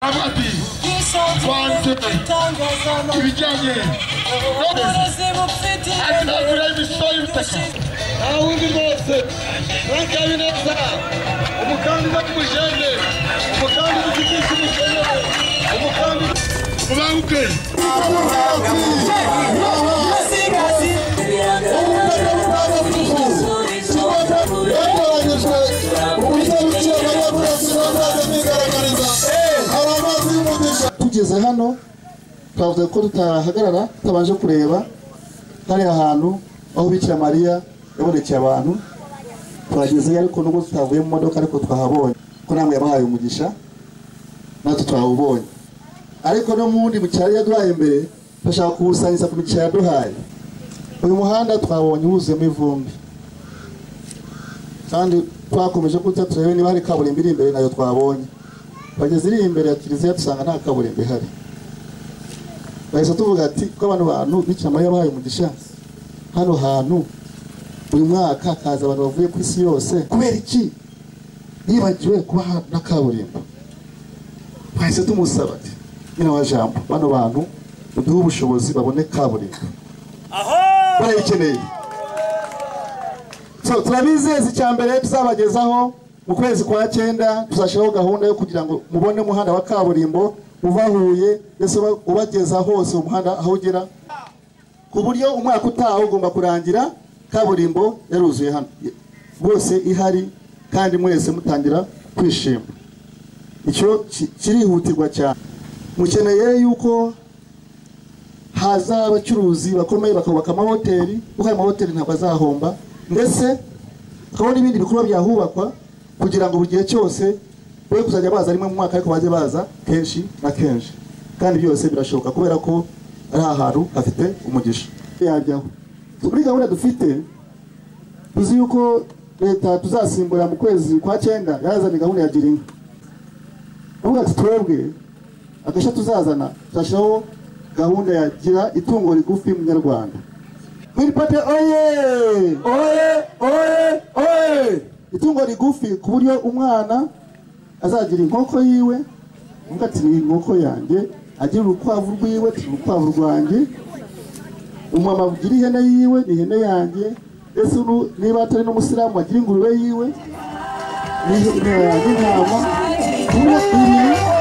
Abati wanze ibijyanye atabura imisoro y'ubutaka nta wundi rwose Frank Habineza umukandida w'umujene umukandida ufite icy'umukene umukandida ubanguke yatoranyijwe mu buryo bw'ikirere burasira bazajya bigaragariza hari amazi y'umugisha tugeze hano twavuga ko tutahagarara tutabanje kureba hari ahantu aho bikira mariya yabonekeye abantu turagezeyo ariko nubwo tutavuye mu modoka ariko twahabonye ko namwe yabahaye umugisha natwe twawubonye ariko no mu wundi mucyaro yaduhaye mbere turashaka kuwusangiza ku mikino yaduhaye uyu muhanda twabonye wuzuyemo ivumbi kandi twakomeje kujya turebe niba hari kaburimbo iri imbere nayo twabonye bageze iri imbere ya kiliziya dusanga nta kaburimbo ihari bahise tuvuga ati ko abantu bantu bikira mariya bahaye umugisha hano hantu buri mwaka hakaza abantu bavuye ku isi yose kubera iki yibagiwe kuba ha- na kaburimbo twahise tumusaba ati nyina wa jambo bano bantu uduhe ubushobozi babone kaburimbo barayikeneye so turabizeza icya mbere tuzabagezaho mu kwezi kwa cyenda tuzashyiraho gahunda yo kugira ngo mubone umuhanda wa kaburimbo uva Huye mbese uba- ubageza hose umuhanda aho ugera ku buryo umwaka utaha ugomba kurangira kaburimbo yaruzuye hano rwose ihari kandi mwese mutangira kwishima icyo ki- kirihutirwa cyane mukeneye yuko haza abacuruzi bakomeye bakubaka amahoteli kuko ayo mahoteli ntabwo azahomba ndetse hakaba n'ibindi bikorwa byahubakwa kugira ngo buri gihe cyose we kuzajya baza rimwe mu mwaka ariko bajye baza kenshi na kenshi kandi byose birashoboka kubera ko ari ahantu hafite umugisha yajyaho muri gahunda dufite tuzi yuko leta tuzasimbura mu kwezi kwa cyenda yazanye gahunda ya girinka uvuga ati twebwe agashya tuzazana tuzashyiraho gahunda ya gira itungo rigufi munyarwanda Green Party oye oye oye oye itungo rigufi ku buryo umwana azagira inkoko yiwe uvuga ati ni inkoko yanjye agira urukwavu rwiwe ati "Ni urukwavu rwanjye umumama agira ihene yiwe ni ihene yanjye ese uru- niba atari n'umusilamu agira ingurube yiwe ni ihene yanjye intama Kuba ibi